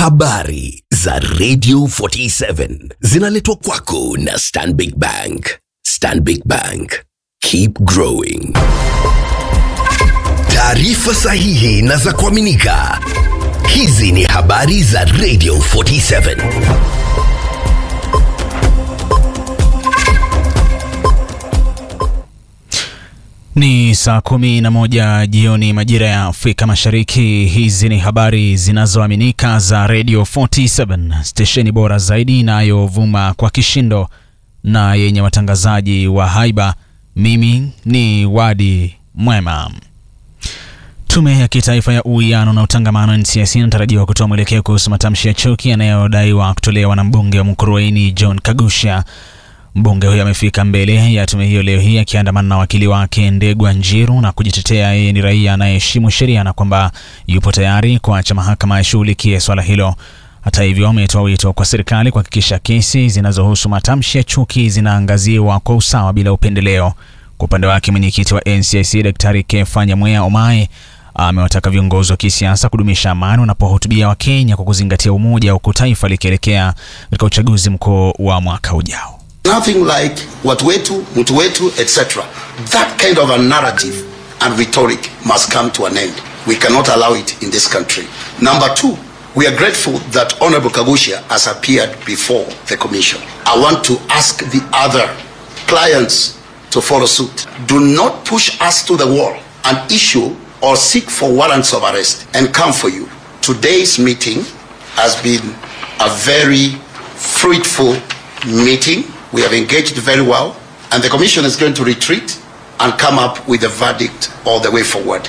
Habari za Radio 47 zinaletwa kwako na Stanbic Bank. Stanbic Bank. Keep growing. Taarifa sahihi na za kuaminika. Hizi ni habari za Radio 47. Ni saa kumi na moja jioni majira ya Afrika Mashariki. Hizi ni habari zinazoaminika za Radio 47, stesheni bora zaidi inayovuma kwa kishindo na yenye watangazaji wa haiba. Mimi ni Wadi Mwema. Tume ya Kitaifa ya Uwiano na Utangamano NCIC inatarajiwa kutoa mwelekeo kuhusu matamshi ya chuki yanayodaiwa kutolewa na mbunge wa Mkurueni John Kagusha. Mbunge huyo amefika mbele ya tume hiyo leo hii akiandamana na wakili wake Ndegwa Njiru na kujitetea yeye ni raia anayeheshimu sheria na kwamba yupo tayari kuacha mahakama yashughulikie swala hilo. Hata hivyo, ametoa wito kwa serikali kuhakikisha kesi zinazohusu matamshi ya chuki zinaangaziwa kwa usawa bila upendeleo. Kwa upande wake, mwenyekiti wa NCIC Daktari Kefa Nyamweya Omae amewataka viongozi wa kisiasa kudumisha amani wanapohutubia Wakenya kwa kuzingatia umoja, huku taifa likielekea katika uchaguzi mkuu wa mwaka ujao. Nothing like watu wetu, mtu wetu, etc. That kind of a narrative and rhetoric must come to an end. We cannot allow it in this country. Number two, we are grateful that Honorable Kagusha has appeared before the commission. I want to ask the other clients to follow suit. Do not push us to the wall and issue or seek for warrants of arrest and come for you. Today's meeting has been a very fruitful meeting. We have engaged very well, and the Commission is going to retreat and come up with a verdict all the way forward.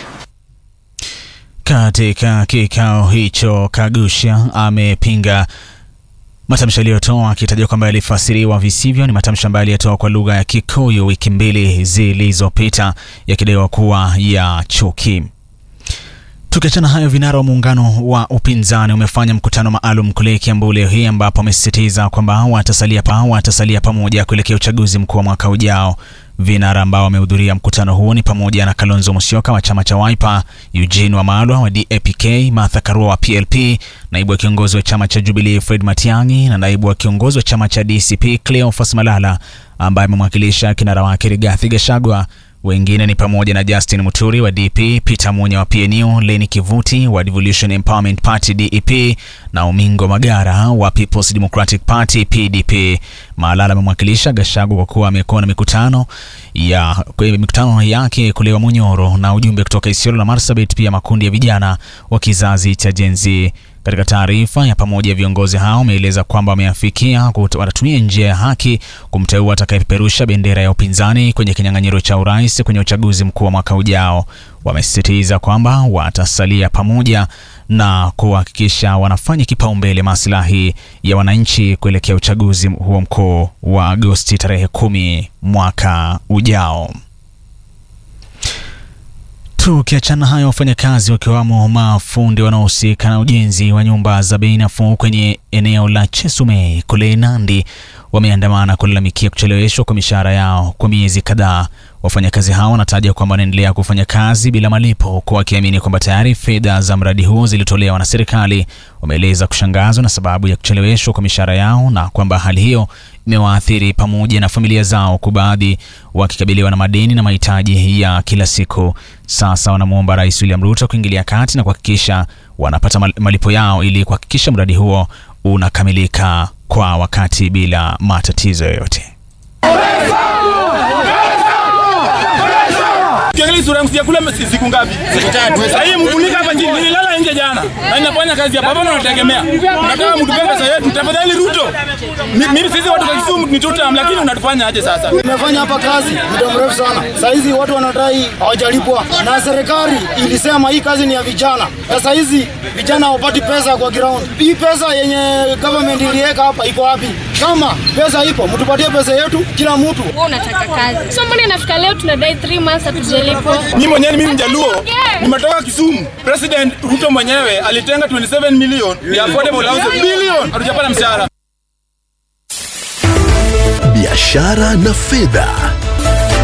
Katika kikao hicho, Kagusha amepinga matamshi aliyotoa akitaja kwamba yalifasiriwa visivyo. Ni matamshi ambayo aliyetoa kwa lugha ya Kikuyu wiki mbili zilizopita, yakidaiwa kuwa ya chuki. Tukiachana hayo, vinara wa muungano wa upinzani umefanya mkutano maalum kule Kiambu leo hii ambapo amesisitiza kwamba watasalia pa watasalia pamoja kuelekea uchaguzi mkuu wa mwaka ujao. Vinara ambao wamehudhuria mkutano huo ni pamoja na Kalonzo Musyoka wa chama cha Wiper, Eugene Wamalwa wa DAPK, Martha Karua wa PLP, naibu wa kiongozi wa chama cha Jubilee Fred Matiang'i na naibu wa kiongozi wa chama cha DCP Cleophas Malala ambaye amemwakilisha kinara wake Rigathi Gachagua. Wengine ni pamoja na Justin Muturi wa DP, Peter Munya wa PNU, Leni Kivuti wa Devolution Empowerment Party DEP na Omingo Magara wa People's Democratic Party PDP. Malala amemwakilisha Gachagua kwa kuwa amekuwa na mikutano ya mikutano yake kule Munyoro na ujumbe kutoka Isiolo na Marsabit, pia makundi ya vijana wa kizazi cha Gen Z. Katika taarifa ya pamoja, viongozi hao wameeleza kwamba wameafikia watatumia njia ya haki kumteua atakayepeperusha bendera ya upinzani kwenye kinyang'anyiro cha urais kwenye uchaguzi mkuu wa mwaka ujao. Wamesisitiza kwamba watasalia pamoja na kuhakikisha wanafanya kipaumbele maslahi ya wananchi kuelekea uchaguzi huo mkuu wa Agosti tarehe kumi mwaka ujao. Tukiachana hayo, wafanyakazi wakiwamo mafundi wanaohusika na ujenzi wa nyumba za bei nafuu kwenye eneo la Chesumei kule Nandi wameandamana kulalamikia kucheleweshwa kwa mishahara yao kwa miezi kadhaa. Wafanyakazi hao wanataja kwamba wanaendelea kufanya kazi bila malipo, huku wakiamini kwamba tayari fedha za mradi huo zilitolewa na serikali. Wameeleza kushangazwa na sababu ya kucheleweshwa kwa mishahara yao na kwamba hali hiyo imewaathiri pamoja na familia zao, huku baadhi wakikabiliwa na madeni na mahitaji ya kila siku. Sasa wanamwomba Rais William Ruto kuingilia kati na kuhakikisha wanapata malipo yao ili kuhakikisha mradi huo unakamilika kwa wakati bila matatizo yoyote. Kiangalia sura yangu sijakula siku ngapi? Siku tatu. Sasa hii mkunika hapa chini nililala nje jana. Na ninafanya kazi hapa. Baba nategemea. Nataka mtupe pesa yetu. Tafadhali Ruto. Mimi sisi watu wa Kisumu ni tutam lakini unatufanya aje sasa? Nimefanya hapa kazi muda mrefu sana. Sasa hizi watu wanadai hawajalipwa na serikali ilisema hii kazi ni ya vijana. Sasa hizi vijana hawapati pesa kwa ground. Hii pesa yenye government iliweka hapa iko wapi? Kama pesa ipo, mtupatie pesa yetu kila mtu. Wewe unataka kazi. So mbona inafika leo tunadai 3 months hatujalipwa? Mimi mwenyewe mimi mjaluo nimetoka Kisumu. President Ruto mwenyewe alitenga 27 million ya affordable housing billion. Hatujapata mshahara. Biashara na fedha.